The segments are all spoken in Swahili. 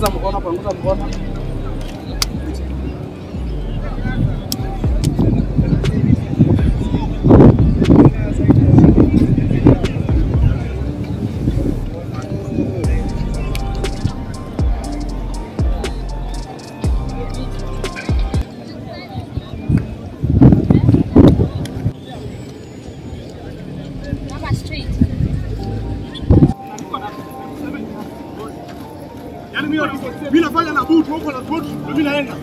Panguza mkono, panguza mkono. Yaani mimi mimi nafanya na boot huko na boot ndio mimi naenda.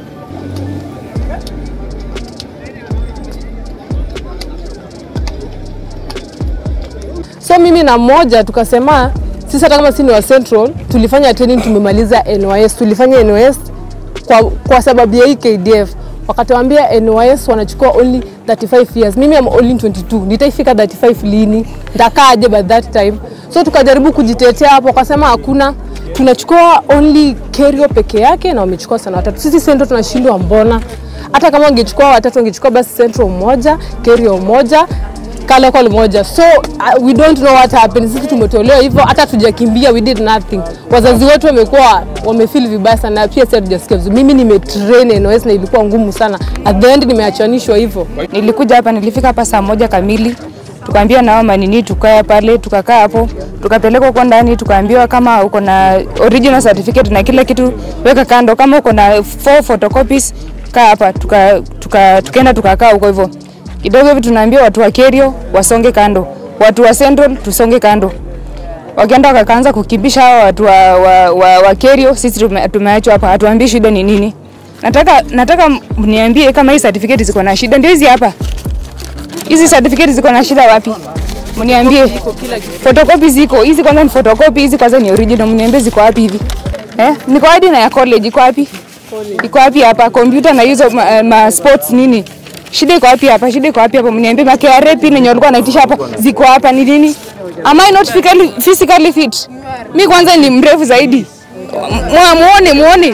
So mimi na mmoja tukasema sisi hata kama si ni wa Central tulifanya training tumemaliza NYS, tulifanya NYS kwa, kwa sababu ya hii KDF wakatuambia NYS wanachukua only 35 years. Mimi am only 22, nitaifika 35 lini? Ndakaaje by that time? So tukajaribu kujitetea hapo, wakasema hakuna, tunachukua only Kerio peke yake na wamechukua sana watatu. Sisi Central tunashindwa, mbona? Hata kama wangechukua watatu wangechukua basi Central mmoja, Kerio mmoja kale kwa moja so uh, we don't know what happened. Sisi tumetolewa hivyo, hata tujakimbia, we did nothing. Wazazi wetu wamekuwa wamefeel vibaya sana, na pia sisi hatujasikia vizuri. Mimi nimetrain NOS na ilikuwa ngumu sana, at the end nimeachanishwa hivyo. Nilikuja hapa, nilifika hapa saa moja kamili, tukaambiwa na mama nini, tukae pale, tukakaa hapo, tukapelekwa huko ndani, tukaambiwa kama uko na original certificate na kila kitu weka kando, kama uko na four photocopies kaa hapa, tuka, tuka, tukaenda tukakaa huko hivyo kidogo hivi, tunaambiwa watu wa Kerio wasonge kando, watu wa Central tusonge kando. Wakaenda wakaanza kukimbisha hao watu wa, wa, wa, wa Kerio, sisi tume- tumeachwa hapa, hatuambii shida ni nini. Nataka nataka mniambie kama hii certificate ziko na shida, ndio hizi hapa. Hizi certificate ziko na shida wapi? Mniambie. Photocopy ziko. Hizi kwanza ni photocopy, hizi kwanza ni original. Mniambie ziko wapi hivi? Eh? Niko hadi na ya college iko wapi? Iko wapi hapa? Computer na hizo ma, ma sports nini? Shida iko wapi hapa? Shida iko wapi hapa? Mniambie ma KRA pin yenye walikuwa wanaitisha hapa ziko hapa ni nini? Am I not physically, physically fit? Mi kwanza ni mrefu zaidi. Mwa- Muone, muone.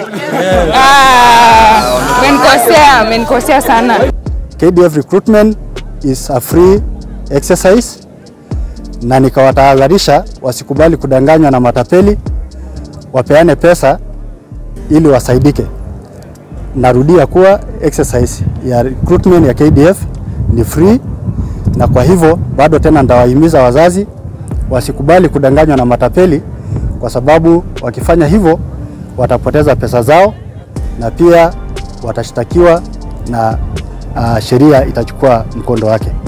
Ah, menikosea, menikosea sana. KDF recruitment is a free exercise na nikawatahadharisha wasikubali kudanganywa na matapeli, wapeane pesa ili wasaidike. Narudia kuwa exercise ya recruitment ya KDF ni free, na kwa hivyo bado tena ndawahimiza wazazi wasikubali kudanganywa na matapeli, kwa sababu wakifanya hivyo watapoteza pesa zao na pia watashtakiwa na uh, sheria itachukua mkondo wake.